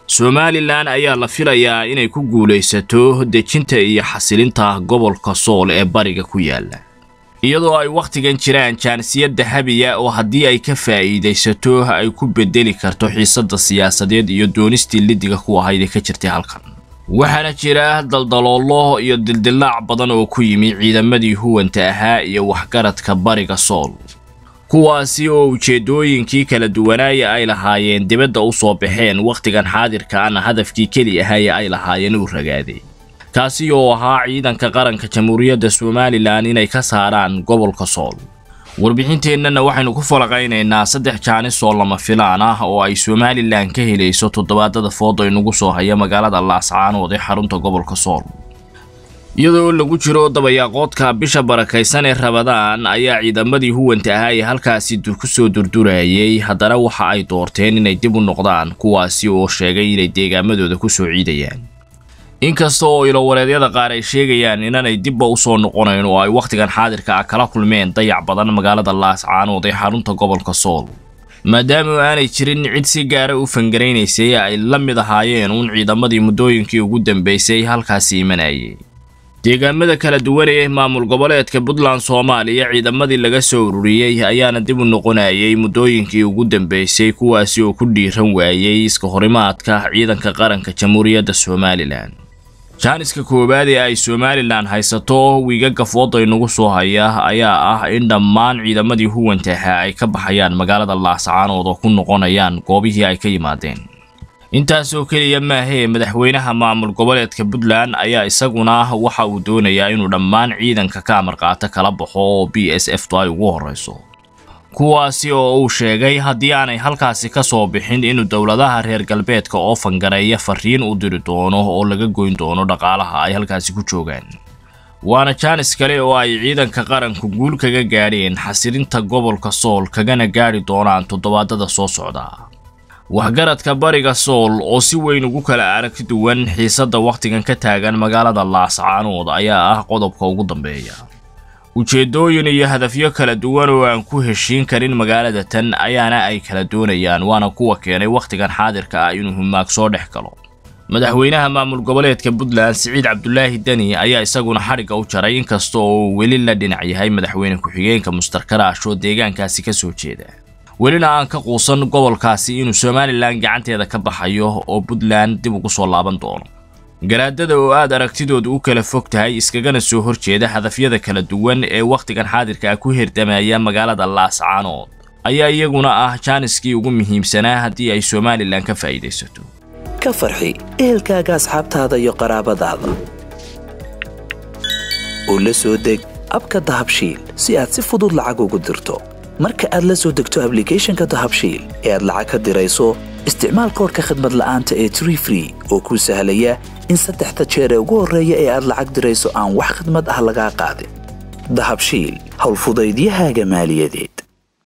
somalilan ayaa la filayaa inay ku guulaysato dejinta iyo xasilinta gobolka sool ee bariga ku yaala iyadoo ay wakhtigan jiraan jaanisiyad dahabiya oo haddii ay ka faa'iidaysato ay ku bedeli karto xiisadda siyaasadeed iyo doonistii lidiga ku ahayd ee ka jirtay halkan waxaana jira daldaloolo iyo dildilaac badan oo ku yimi ciidamadii huwanta ahaa iyo waxgaradka bariga sool kuwaasi oo ujeeddooyinkii kala duwanaaya ay lahaayeen dibadda u soo baxeen wakhtigan xaadirka ana hadafkii keli ahaaye ay lahaayeen uu ragaaday kaasi oo ahaa ciidanka qaranka jamhuuriyadda somalilan inay ka saaraan gobolka sool warbixinteennana waxaynu ku falaqaynaynaa saddex jaanis oo lama filaan ah oo ay somalilan ka helayso toddobaadada fooda inugu soo haya magaalada laascaanood ee xarunta gobolka sool iyadoo lagu jiro dabayaaqoodka bisha barakaysan ee rabadaan ayaa ciidamadii huwanta ahaa ee halkaasi ku soo durdurayay haddana waxa ay doorteen inay dib u noqdaan kuwaasi oo sheegay inay deegaamadooda ku soo ciidayaan inkasta oo ilowareedyada qaar ay sheegayaan inanay dibba u soo noqonayn oo ay wakhtigan xaadirka ah kala kulmeen dayac badan magaalada laascaanood ee xarunta gobolka sool maadaama aanay jirin cid si gaara u fangaraynaysay ay la mid ahaayeen uun ciidamadii muddooyinkii ugu dambaysay halkaasi imanayay deegaamada kala duwan ee maamul goboleedka puntland soomaaliya ciidamadii laga soo ururiyey ayaana dib u noqonayay muddooyinkii ugu dambaysay kuwaasi oo ku dhiiran waayey iska horimaadka ciidanka qaranka jamhuuriyadda somalilan jaaniska koowaad ee ay somalilan haysato wiigaga fooda inugu soo haya ayaa ah in dhammaan ciidamadii huwanta ahaa ay ka baxayaan magaalada laascaanood oo ku noqonayaan goobihii ay ka yimaadeen intaasoo keliya maahee madaxweynaha maamul goboleedka puntland ayaa isaguna waxa uu doonayaa inuu dhammaan ciidanka ka amar qaato kala baxo oo b s f tu ay ugu horreyso kuwaasi oo uu sheegay haddii aanay halkaasi ka soo bixin inuu dowladaha reer galbeedka oo fangareeya fariin u diri doono oo laga goyn doono dhaqaalaha ay halkaasi ku joogaan waana jaanis kale oo ay ciidanka qaranku guul kaga gaadheen xasilinta gobolka sool kagana gaadhi doonaan toddobaadada soo socda waxgaradka bariga sool oo si weyn ugu kala aragti duwan xiisadda wakhtigan ka taagan magaalada laascaanood ayaa ah qodobka ugu dambeeya ujeeddooyin iyo hadafyo kala duwan oo aan ku heshiin karin magaalada tan ayaana ay kala doonayaan waana kuwa keenay wakhtigan xaadirka ah inuu humaag soo dhex galo madaxweynaha maamul goboleedka puntland siciid cabdulaahi deni ayaa isaguna xadhigga u jaray inkasta oo uu weli la dhinac yahay madaxweyne ku-xigeenka mustarkaraash oo deegaankaasi ka soo jeeda welina aan ka quusan gobolkaasi inuu somalilan gacanteeda ka baxayo oo puntland dib ugu soo laaban doono garaadada oo aad aragtidoodu u kala fog tahay iskagana soo horjeeda hadafyada kala duwan ee wakhtigan xaadirka ah ku hirdamaya magaalada laascaanood ayaa iyaguna ah jaaniskii ugu muhiimsanaa haddii ay somalilan ka faa'iidaysato ka farxi ehelkaaga asxaabtaada iyo qaraabadaada oo la soo deg abka dahabshiil si aad si fudud lacag ugu dirto marka aad la soo degto ablicathonka dahabshiil ee aad lacag ka dirayso isticmaal koorka khadmad la'aanta ee tree free oo kuu sahlaya in saddexda jeer ee ugu horreeya ee aad lacag dirayso aan wax khidmad ah lagaa qaadin dahabshiil howlfudaydiyahaaga maaliyadeed